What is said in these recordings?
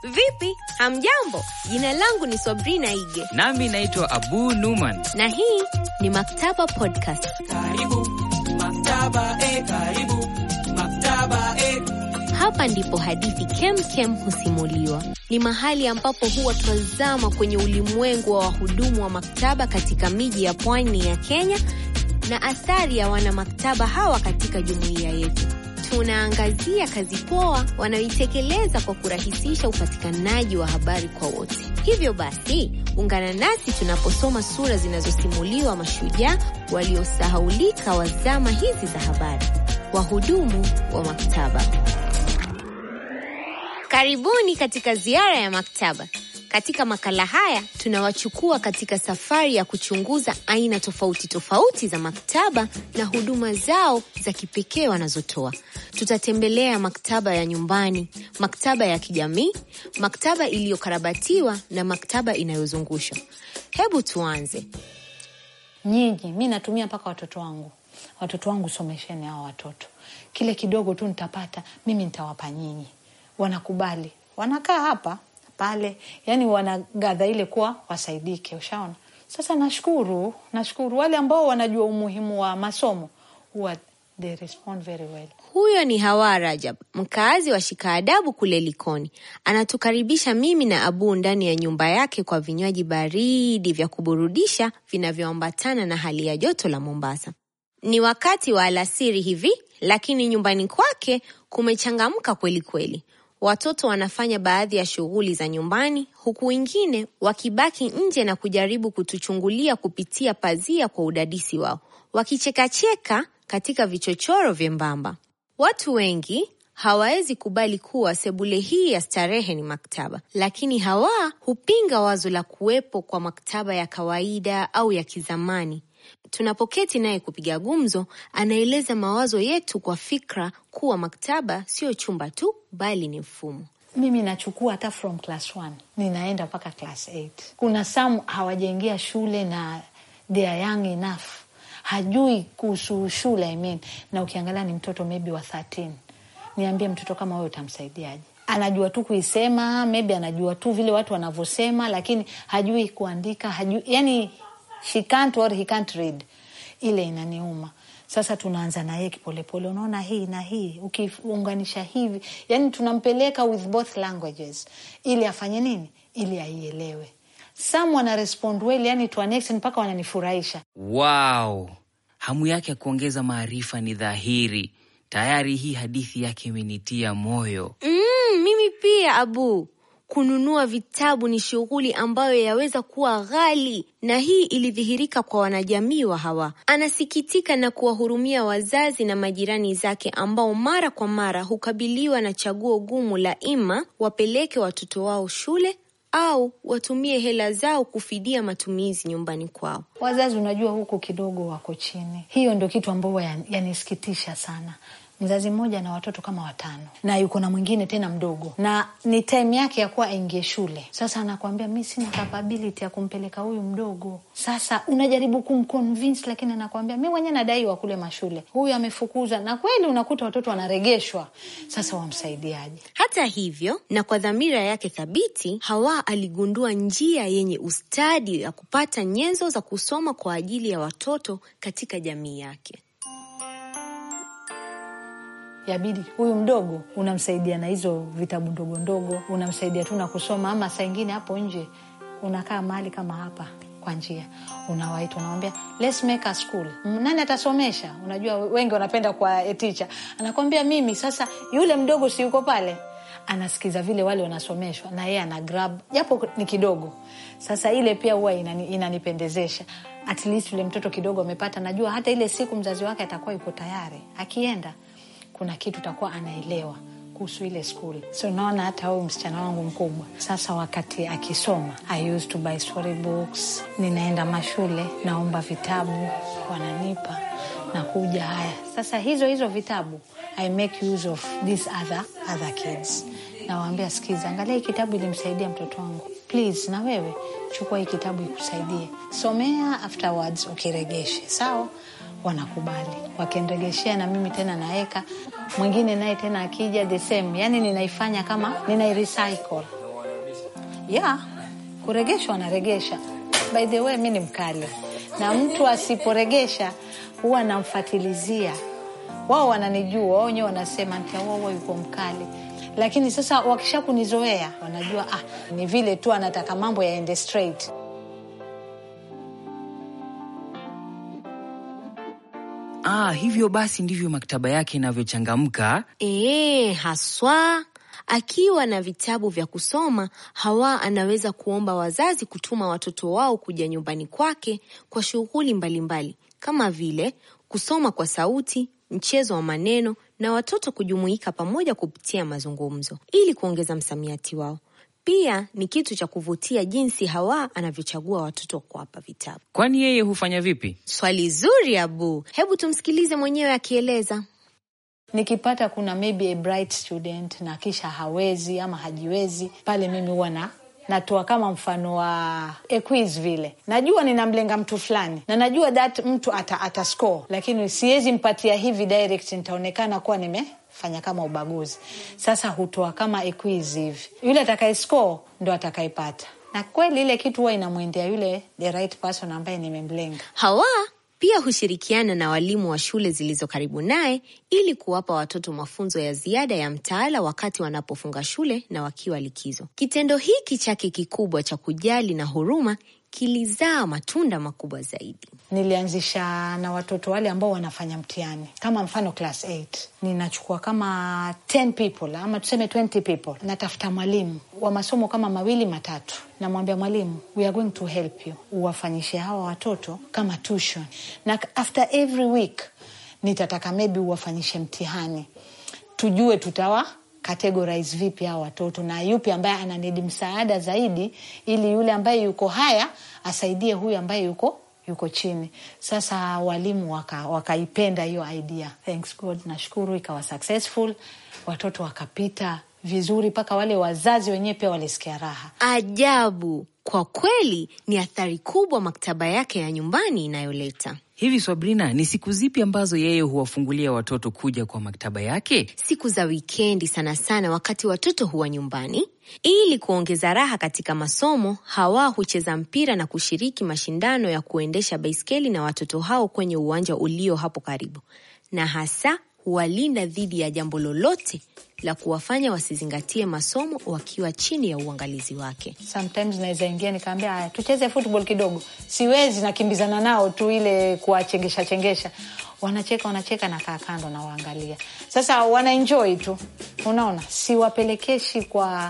Vipi, hamjambo? Jina langu ni Sabrina Ige Nami naitwa Abu Numan. na hii ni Maktaba Podcast. Karibu maktaba, eh, karibu maktaba, eh. Hapa ndipo hadithi kem kem husimuliwa. Ni mahali ambapo huwa twazama kwenye ulimwengu wa wahudumu wa maktaba katika miji ya pwani ya Kenya na athari ya wanamaktaba hawa katika jumuiya yetu. Tunaangazia kazi poa wanayoitekeleza kwa kurahisisha upatikanaji wa habari kwa wote. Hivyo basi, ungana nasi tunaposoma sura zinazosimuliwa mashujaa waliosahaulika wa zama hizi za habari, wahudumu wa maktaba. Karibuni katika ziara ya maktaba. Katika makala haya tunawachukua katika safari ya kuchunguza aina tofauti tofauti za maktaba na huduma zao za kipekee wanazotoa. Tutatembelea maktaba ya nyumbani, maktaba ya kijamii, maktaba iliyokarabatiwa na maktaba inayozungushwa. Hebu tuanze. Nyinyi, mi natumia mpaka watoto wangu. Watoto wangu somesheni hao watoto, kile kidogo tu nitapata mimi nitawapa nyinyi. Wanakubali, wanakaa hapa pale, yani wanagadha ile kuwa wasaidike. Ushaona? Sasa nashukuru, nashukuru wale ambao wanajua umuhimu wa masomo huwa they respond very well. Huyo ni Hawa Rajab, mkaazi wa Shikaadabu kule Likoni. Anatukaribisha mimi na Abu ndani ya nyumba yake kwa vinywaji baridi vya kuburudisha vinavyoambatana na hali ya joto la Mombasa. Ni wakati wa alasiri hivi, lakini nyumbani kwake kumechangamka kweli kweli. Watoto wanafanya baadhi ya shughuli za nyumbani, huku wengine wakibaki nje na kujaribu kutuchungulia kupitia pazia kwa udadisi wao, wakichekacheka katika vichochoro vyembamba. Watu wengi hawawezi kubali kuwa sebule hii ya starehe ni maktaba, lakini Hawa hupinga wazo la kuwepo kwa maktaba ya kawaida au ya kizamani. Tunapoketi naye kupiga gumzo, anaeleza mawazo yetu kwa fikra kuwa maktaba sio chumba tu, bali ni mfumo. Mimi nachukua hata from class 1 ninaenda mpaka class 8. Kuna some hawajaingia shule na they are young enough, hajui kuhusu shule I mean. Na ukiangalia ni mtoto maybe wa 13, niambie mtoto kama wewe utamsaidiaje? Anajua tu kuisema, maybe anajua tu vile watu wanavyosema, lakini hajui kuandika, hajui yani she can't or he can't read. Ile inaniuma. Sasa tunaanza na yeye kipolepole, unaona hii na hii ukiunganisha hivi, yani tunampeleka with both languages ili afanye nini, ili aielewe. Some wana respond well, yani to an extent mpaka wananifurahisha. Wow, hamu yake ya kuongeza maarifa ni dhahiri. Tayari hii hadithi yake imenitia moyo. Mm, mimi pia Abu. Kununua vitabu ni shughuli ambayo yaweza kuwa ghali, na hii ilidhihirika kwa wanajamii wa Hawa. Anasikitika na kuwahurumia wazazi na majirani zake ambao mara kwa mara hukabiliwa na chaguo gumu la ima wapeleke watoto wao shule au watumie hela zao kufidia matumizi nyumbani kwao. Wazazi unajua, huku kidogo wako chini. Hiyo ndio kitu ambayo yanisikitisha sana. Mzazi mmoja na watoto kama watano na yuko na mwingine tena mdogo, na ni time yake ya kuwa aingie shule. Sasa anakuambia mi sina capability ya kumpeleka huyu mdogo. Sasa unajaribu kumconvince, lakini anakuambia mi mwenyewe nadaiwa kule mashule, huyu amefukuza, na kweli unakuta watoto wanaregeshwa. Sasa wamsaidiaje? Hata hivyo, na kwa dhamira yake thabiti, Hawa aligundua njia yenye ustadi ya kupata nyenzo za kusoma kwa ajili ya watoto katika jamii yake. Yabidi huyu mdogo unamsaidia na hizo vitabu ndogo ndogo, unamsaidia tu na kusoma, ama saa ingine hapo nje unakaa mahali kama hapa kwa njia, unawaita unawambia, let's make a school. Nani atasomesha? Unajua wengi wanapenda kwa teacher, anakwambia mimi. Sasa yule mdogo si yuko pale, anasikiza vile wale wanasomeshwa, na yeye ana grab japo ni kidogo. Sasa ile pia huwa inani, inanipendezesha at least yule mtoto kidogo amepata, najua hata ile siku mzazi wake atakuwa yuko tayari, akienda kuna kitu takuwa anaelewa kuhusu ile skuli. So naona hata huyu msichana wangu mkubwa sasa, wakati akisoma, I used to buy story books. Ninaenda mashule, naomba vitabu, wananipa nakuja. Haya sasa, hizo hizo vitabu I make use of these other, other kids. Nawaambia, sikiza, angalia hii kitabu ilimsaidia mtoto wangu, please na wewe chukua hii kitabu ikusaidie, somea, afterwards ukiregeshe, sawa wanakubali wakinregeshea, na mimi tena naeka mwingine naye tena akija the same, yani ninaifanya kama ninairecycle ya kuregeshwa wanaregesha. By the way, mi ni mkali, na mtu asiporegesha huwa namfatilizia. Wao wananijua, wao wenyewe wanasema ntia wao yuko mkali, lakini sasa wakisha kunizoea wanajua ah, ni vile tu anataka mambo yaende straight. Ah, hivyo basi ndivyo maktaba yake inavyochangamka. Ee, haswa akiwa na vitabu vya kusoma, Hawa anaweza kuomba wazazi kutuma watoto wao kuja nyumbani kwake kwa shughuli mbalimbali kama vile kusoma kwa sauti, mchezo wa maneno na watoto kujumuika pamoja kupitia mazungumzo ili kuongeza msamiati wao. Pia ni kitu cha kuvutia jinsi Hawa anavyochagua watoto kuwapa vitabu. Kwani yeye hufanya vipi? Swali zuri Abu, hebu tumsikilize mwenyewe akieleza. Nikipata kuna maybe a bright student na kisha hawezi ama hajiwezi, pale mimi huwa na natoa kama mfano wa a quiz vile. Najua ninamlenga mtu fulani na najua that mtu ata, ata score, lakini siwezi mpatia hivi direct, nitaonekana kuwa nimefanya kama ubaguzi. Sasa hutoa kama a quiz hivi, yule atakaye score ndo atakayepata, na kweli ile kitu huwa inamwendea yule the right person ambaye nimemlenga. Hawa pia hushirikiana na walimu wa shule zilizo karibu naye ili kuwapa watoto mafunzo ya ziada ya mtaala wakati wanapofunga shule na wakiwa likizo. Kitendo hiki chake kikubwa cha kujali na huruma kilizaa matunda makubwa zaidi. Nilianzisha na watoto wale ambao wanafanya mtihani, kama mfano class 8 ninachukua kama 10 people ama tuseme 20 people, natafuta mwalimu wa masomo kama mawili matatu, namwambia mwalimu, we are going to help you, uwafanyishe hawa watoto kama tuition, na after every week nitataka maybe uwafanyishe mtihani, tujue tutawa categorize vipi hawa watoto na yupi ambaye ananidi msaada zaidi, ili yule ambaye yuko haya asaidie huyu ambaye yuko yuko chini. Sasa walimu waka, wakaipenda hiyo idea. Thanks God, nashukuru ikawa successful, watoto wakapita vizuri, mpaka wale wazazi wenyewe pia walisikia raha. Ajabu, kwa kweli ni athari kubwa maktaba yake ya nyumbani inayoleta. Hivi Sabrina, ni siku zipi ambazo yeye huwafungulia watoto kuja kwa maktaba yake? Siku za wikendi sana sana, wakati watoto huwa nyumbani. Ili kuongeza raha katika masomo, Hawa hucheza mpira na kushiriki mashindano ya kuendesha baiskeli na watoto hao kwenye uwanja ulio hapo karibu, na hasa huwalinda dhidi ya jambo lolote la kuwafanya wasizingatie masomo wakiwa chini ya uangalizi wake. Sometimes naweza ingia nikaambia, haya tucheze football kidogo. Siwezi, nakimbizana nao tu ile kuwachengesha chengesha, wanacheka wanacheka, nakaa kando na waangalia. Sasa wana enjoy tu, unaona, siwapelekeshi kwa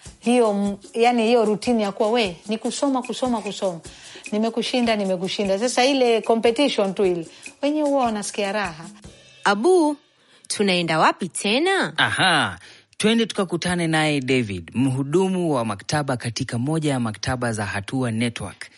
hiyo yani hiyo rutini ya kuwa we ni kusoma kusoma kusoma, nimekushinda nimekushinda. Sasa ile competition tu ile, wenyewe huwa wanasikia raha. Abu, tunaenda wapi tena? Aha, twende tukakutane naye David, mhudumu wa maktaba katika moja ya maktaba za Hatua Network.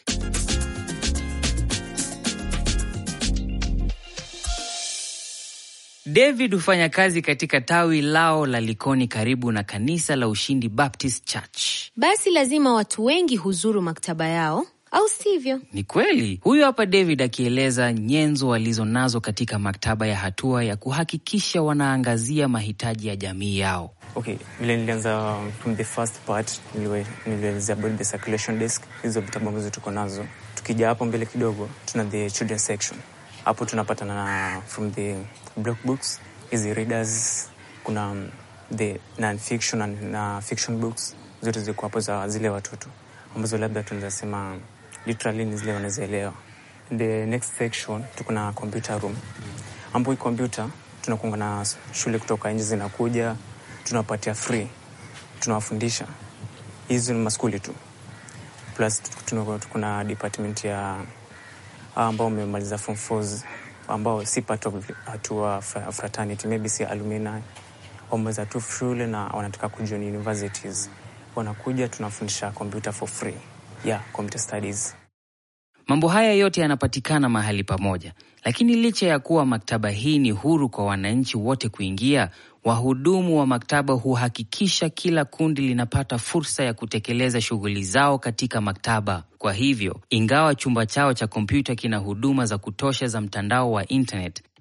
David hufanya kazi katika tawi lao la Likoni karibu na kanisa la Ushindi Baptist Church. Basi lazima watu wengi huzuru maktaba yao, au sivyo? Ni kweli. Huyu hapa David akieleza nyenzo walizonazo katika maktaba ya Hatua ya kuhakikisha wanaangazia mahitaji ya jamii yao. Okay, vile nilianza from the first part niliwe- nilielezea about the circulation desk, hizo vitabu ambazo tuko nazo. Tukija hapo mbele kidogo, tuna the children section. Hapo tunapatana na from the block books, hizi readers, kuna um, the non-fiction na, na fiction books zote ziko hapo za zile watoto ambazo labda tunaweza sema literally ni zile wanazielewa. The next section tuko na computer room ambapo hii computer tunakuanga na shule kutoka nje zinakuja tunawapatia free, tunawafundisha. Hizi ni maskuli tu, plus tuna- kuna department ya hao ambao wamemaliza form fours ambao si part of hatua fra- fraternity, maybe si alumni, wameweza tu shule na wanataka kujoin universities, wanakuja tunafundisha computer for free, yeah, computer studies. Mambo haya yote yanapatikana mahali pamoja, lakini licha ya kuwa maktaba hii ni huru kwa wananchi wote kuingia, wahudumu wa maktaba huhakikisha kila kundi linapata fursa ya kutekeleza shughuli zao katika maktaba. Kwa hivyo, ingawa chumba chao cha kompyuta kina huduma za kutosha za mtandao wa internet,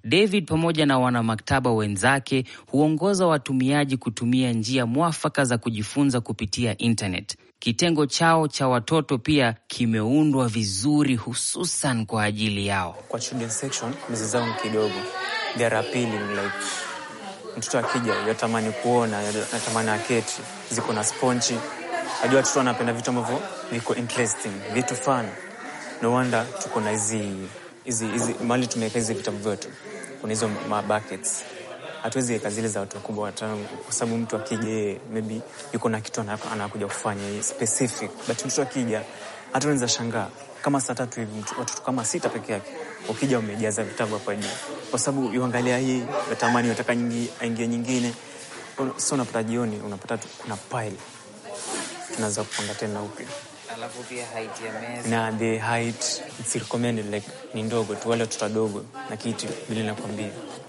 David pamoja na wanamaktaba wenzake huongoza watumiaji kutumia njia mwafaka za kujifunza kupitia internet. Kitengo chao cha watoto pia kimeundwa vizuri hususan kwa ajili yao. Kwa children section mezi zao ni kidogo, they are appealing like mtoto akija yatamani kuona, yatamani aketi, ziko na sponchi. Najua watoto wanapenda vitu ambavyo viko interesting, vitu fun. No wonder tuko na hizi hizi hizi mali tumeweka hizi vitabu vyetu, kuna hizo ma buckets. Hatuwezi weka zile za watu wakubwa watano, kwa sababu mtu akija yeye maybe yuko na kitu ana- anakuja kufanya yeye specific, but mtu akija hata unaweza shangaa kama saa tatu hivi mtu- watoto kama sita peke yake, ukija umejaza vitabu hapa juu, kwa sababu yuangalia hii yatamani yataka nyingi aingie nyingine, so unapata jioni unapata tu kuna pile tunaweza kupanga tena upya Alafu pia height ya meza. na the height it's recommended like ni ndogo tu, wale watoto wadogo na kiti vile nakwambia.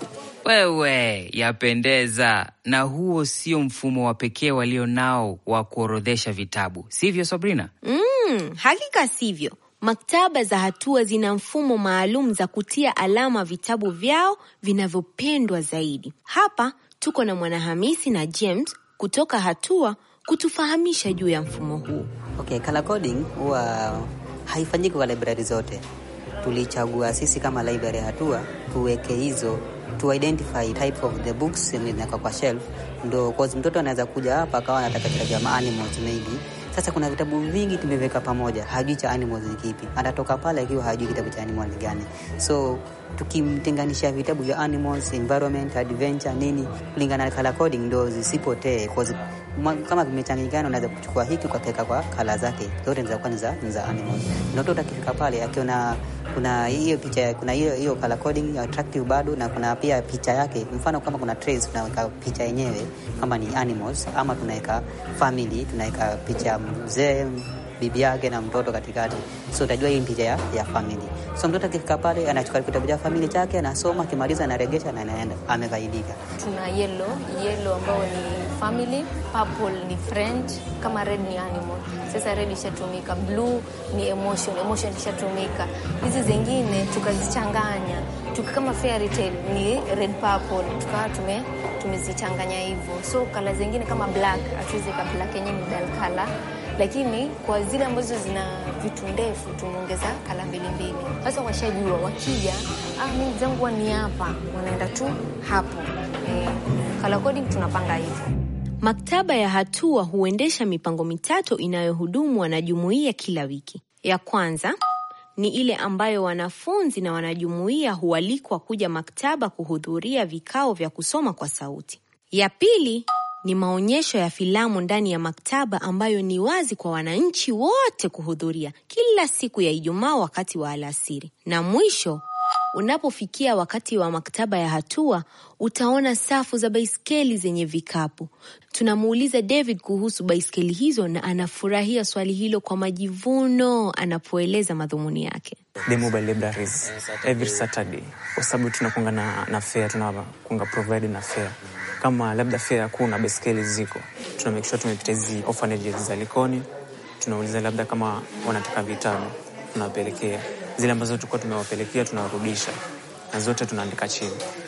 Wewe, yapendeza. Na huo sio mfumo wa pekee walio nao wa kuorodhesha vitabu, sivyo Sabrina? Mm, hakika sivyo. Maktaba za Hatua zina mfumo maalum za kutia alama vitabu vyao vinavyopendwa zaidi. Hapa tuko na Mwanahamisi na James kutoka Hatua kutufahamisha juu ya mfumo huu. Okay, color coding huwa haifanyiki kwa library zote. Tulichagua sisi kama library ya Hatua tuweke hizo to identify type of the books zinawekwa kwa shelf, ndo cause mtoto anaweza kuja hapa akawa anataka kitabu cha animals maybe. Sasa kuna vitabu vingi tumeweka pamoja, hajui cha animals ni kipi, atatoka pale akiwa hajui kitabu cha animal ni gani. So tukimtenganisha vitabu vya animals, environment, adventure nini kulingana na color coding ndo zisipotee cause ma- kama vimechanganyikana, unaweza kuchukua hiki ukaweka kwa kala zake zote zinakuwa ni za ni za animals. Na mtoto akifika pale akiona kuna hiyo picha, kuna hiyo hiyo color coding attractive bado, na kuna pia picha yake. Mfano kama kuna trace, tunaweka picha yenyewe kama ni animals, ama tunaweka family, tunaweka picha ya mzee bibi yake na mtoto katikati, so utajua hii ni picha ya, ya family. So mtoto akifika pale anachukua kitabu cha family chake, anasoma, akimaliza anaregesha na anaenda, amefaidika. tuna yellow yellow ambao ni family purple ni friend kama red ni animal sasa red ishatumika blue ni emotion emotion ishatumika hizi zingine tukazichanganya tuka kama fairy tale ni red purple tukawa tume tumezichanganya hivyo so kala zingine kama black hatuwezi ka black yenyewe ni dull color lakini kwa zile ambazo zina vitu ndefu tumeongeza kala mbili mbili. Sasa washajua wakija, ah, mimi zangu huwa ni hapa, wanaenda tu hapo. Eh, color coding tunapanga hivyo. Maktaba ya Hatua huendesha mipango mitatu inayohudumu wanajumuiya kila wiki. Ya kwanza ni ile ambayo wanafunzi na wanajumuiya hualikwa kuja maktaba kuhudhuria vikao vya kusoma kwa sauti. Ya pili ni maonyesho ya filamu ndani ya maktaba ambayo ni wazi kwa wananchi wote kuhudhuria kila siku ya Ijumaa wakati wa alasiri. Na mwisho Unapofikia wakati wa maktaba ya Hatua utaona safu za baiskeli zenye vikapu. Tunamuuliza David kuhusu baiskeli hizo na anafurahia swali hilo kwa majivuno anapoeleza madhumuni yake. the mobile libraries every Saturday, kwa sababu tunakunga na, na fair, tunakunga provide na fair. Kama labda fair hakuna baiskeli ziko, tuna make sure tumepita hizi orphanages za Likoni, tunauliza labda kama wanataka vitabu, tunawapelekea zile ambazo tulikuwa tumewapelekea, tunawarudisha na zote tunaandika chini.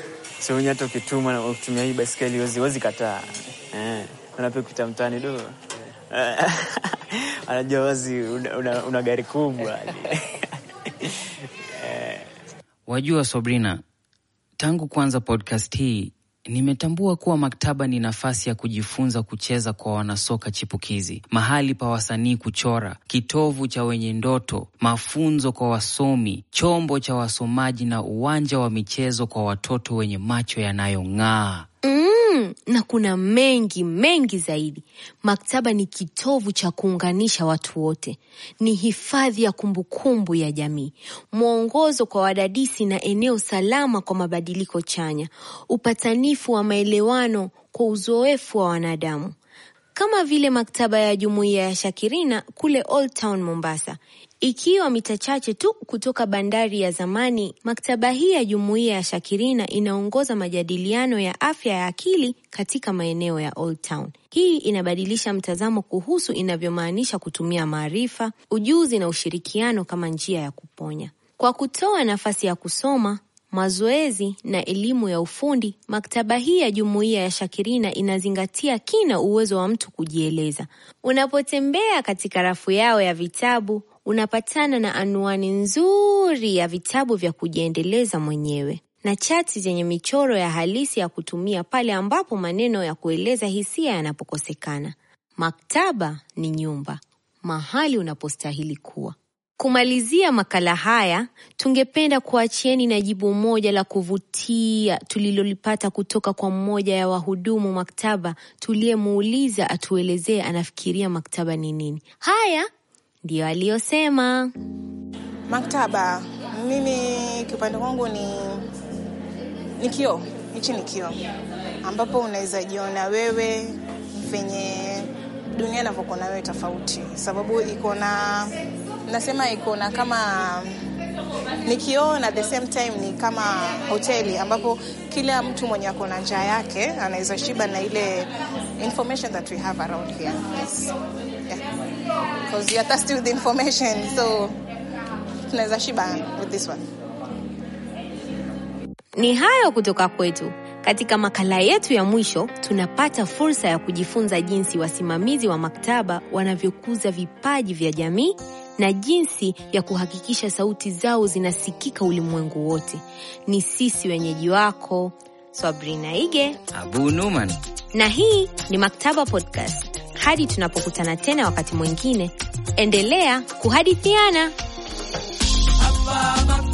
So wenye hata ukituma na ukitumia hii baiskeli wezi, wezi kataa eh, unape kupita mtaani do anajua wazi una, una, una gari kubwa Wajua Sabrina, tangu kuanza podcast hii nimetambua kuwa maktaba ni nafasi ya kujifunza kucheza kwa wanasoka chipukizi, mahali pa wasanii kuchora, kitovu cha wenye ndoto, mafunzo kwa wasomi, chombo cha wasomaji na uwanja wa michezo kwa watoto wenye macho yanayong'aa. Mm, na kuna mengi mengi zaidi. Maktaba ni kitovu cha kuunganisha watu wote, ni hifadhi ya kumbukumbu ya jamii, mwongozo kwa wadadisi na eneo salama kwa mabadiliko chanya, upatanifu wa maelewano kwa uzoefu wa wanadamu, kama vile maktaba ya jumuiya ya Shakirina kule Old Town Mombasa. Ikiwa mita chache tu kutoka bandari ya zamani, maktaba hii ya jumuiya ya Shakirina inaongoza majadiliano ya afya ya akili katika maeneo ya Old Town. Hii inabadilisha mtazamo kuhusu inavyomaanisha kutumia maarifa, ujuzi na ushirikiano kama njia ya kuponya. Kwa kutoa nafasi ya kusoma, mazoezi na elimu ya ufundi, maktaba hii ya jumuiya ya Shakirina inazingatia kina uwezo wa mtu kujieleza. Unapotembea katika rafu yao ya vitabu, unapatana na anwani nzuri ya vitabu vya kujiendeleza mwenyewe na chati zenye michoro ya halisi ya kutumia pale ambapo maneno ya kueleza hisia yanapokosekana. Maktaba ni nyumba, mahali unapostahili kuwa. Kumalizia makala haya, tungependa kuachieni na jibu moja la kuvutia tulilolipata kutoka kwa mmoja ya wahudumu maktaba tuliyemuuliza atuelezee anafikiria maktaba ni nini. Haya ndiyo aliyosema. Maktaba mimi kiupande wangu ni ni kioo, hichi ni kioo ambapo unaweza jiona wewe venye dunia inavyokuwa wewe tofauti, sababu iko na nasema iko na kama ni kioo na at the same time ni kama hoteli ambapo kila mtu mwenye ako na njaa yake anaweza shiba na ile information that we have around here. Yes. Yeah. Because you are thirsty with information so tunaweza shiba with this one. Ni hayo kutoka kwetu. Katika makala yetu ya mwisho, tunapata fursa ya kujifunza jinsi wasimamizi wa maktaba wanavyokuza vipaji vya jamii na jinsi ya kuhakikisha sauti zao zinasikika ulimwengu wote. Ni sisi wenyeji wako Sabrina Ige Abu Numan. na hii ni Maktaba Podcast. Hadi tunapokutana tena wakati mwingine, endelea kuhadithiana. Hapa